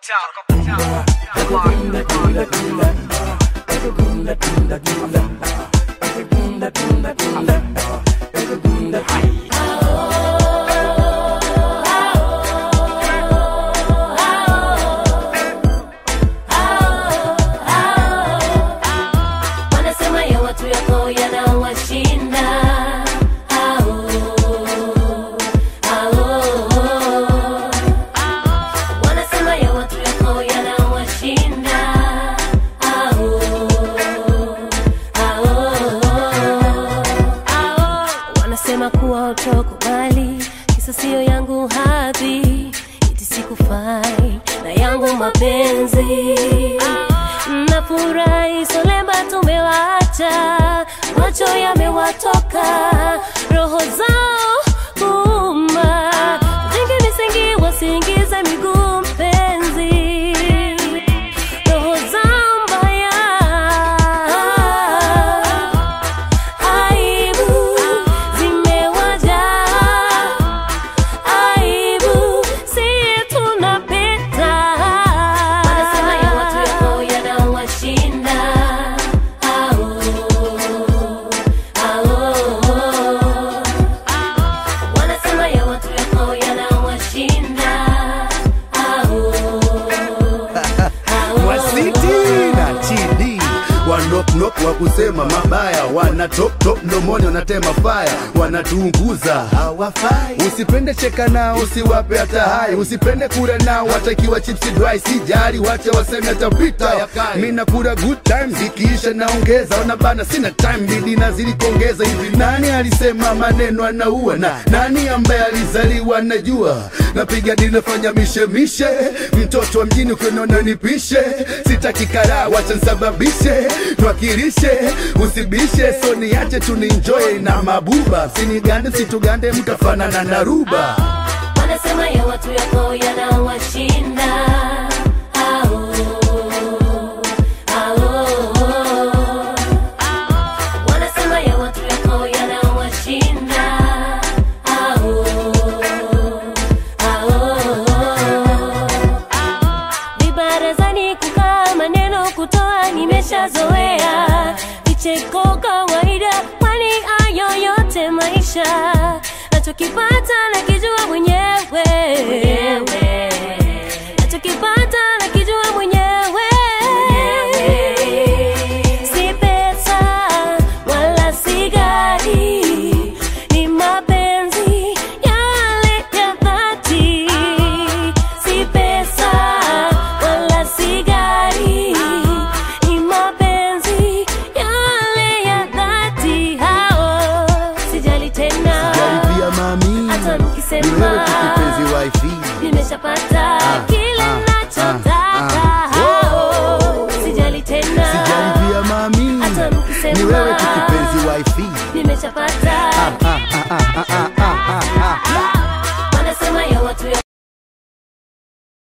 wanasema ya watu yako yanawashinda Au, au. wanasema ya watu yako yanawashinda Au, au. wanasema kuwa utokubali kisa sio yangu hadhi iti sikufai na yangu mapenzi nafurahi solemba tumewacha macho yamewatoka roho zao kuuma jingi misingi wasiingize miguu mpenzi roho zao mbaya aibu zimewajaa aibu siye tunapita wanasema ya watu yako yanawashinda Au, au. wanasema ya watu yako yanawashinda Au, au. wasiti na chidi wanopnop wa kusema mabaya wana top top mdomoni wanatema faya wanatuunguza hawafai usipende cheka nao usiwape hata hai usipende kula nao watakiwa chipsi dry sijari wacha waseme atapita mi nakula good times ikiisha naongeza ona bana sina time bidi nazidi kuongeza hivi nani alisema maneno anaua na nani ambaye alizaliwa najua napiga dini nafanya mishemishe mtoto wa mjini ukiniona nipishe sitaki karaa wacha nsababishe twakirishe usibishe so niache tuninjoye na mabuba sinigande situgande mtafanana na ruba wanasema ya watu yako yanawashinda Au, au. wanasema ya watu yako yanawashinda Au, au. vibarazani kukaa maneno kutoa nimeshazoea vicheko kawaida kwani ayo yote maisha nachokipata nakijua mwenyewe nachokipata nakijua mwenyewe si pesa wala si gari ni mapenzi yale ya dhati si pesa wala si gari ni mapenzi yale ya dhati hao sijali tena jaribia mami hata ni mkisema wewe tu kipenzi wifi nimeshapata kile ah, nachotaka ah. hao sijali tena sijaribia mami hata mkisema ni wewe tu kipenzi wifi nimeshapata ah, ah, ah, ah, ah,